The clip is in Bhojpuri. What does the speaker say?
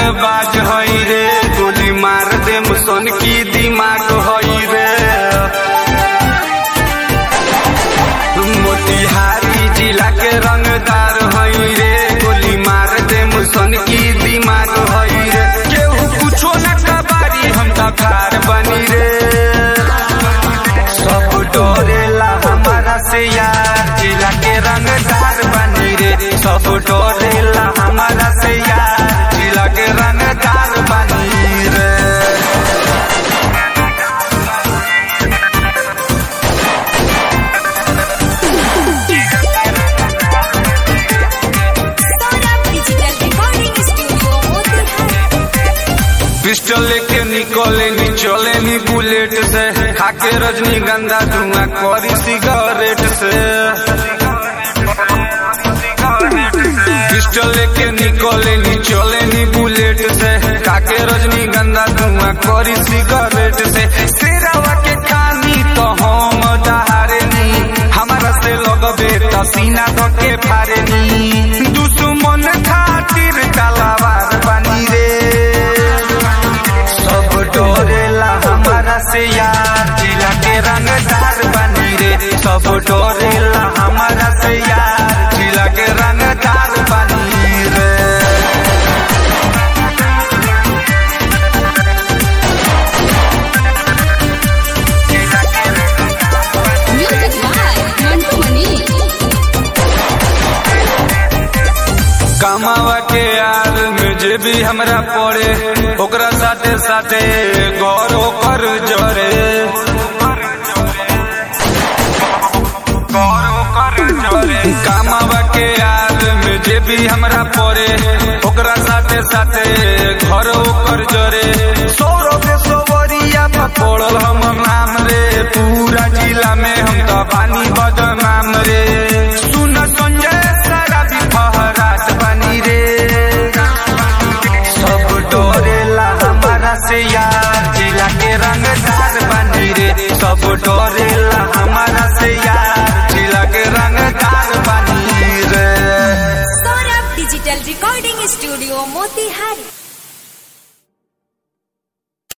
बाज हई रे गोली मार दे मुसन की दिमाग हई रे मोतिहारी जिला के रंगदार हई रे गोली मार दे मुसन की दिमाग हई रे केहू कुछो न कबारी हम तखार बनी रे सब डोरेला हमारा से यार जिला के रंगदार बनी रे सब डोरेला हमारा से यार जिला के रंगदार बनी रे Saurabh digital recording studio Motihari pistol लेके निकले नी चले नी बुलेट से खाके रजनीगंधा धुआं करी सिगरेट से पिस्टल लेके निकले नी चले नी बुलेट से खाके रजनीगंधा धुआं करी सिगरेट से सिरावा के खानी तो हम दहारे नी हमारा से लगबे तो सीना तो के फारे नी दुश्मन खातिर तलवार बनी रे सब डोरेला हमारा से यार जिला के रंगदार बनी रे सब डोरेला हमारा से यार जिला के रंगदार बनी रे म्यूजिक बाय मंटू मनी कमावा के यार में जे भी हमरा पड़े ओकरा साथे साथे गौरव कर जरे गौरव कर जरे कमावा के यार में जे भी हमरा पड़े ओकरा साथे साथे घर ओकर जरे सौरभ सोवरिया पड़ल हमर नाम रे पूरा जिला में हम तो पानी बदनाम रे सुन संजय सारा भी फहरात बनी रे सब डोरेला हमारा से यार जिला के रंगदार बनी रे सब डोरेला हमारा से यार जिला के रंगदार बनी रे Saurabh digital recording studio Motihari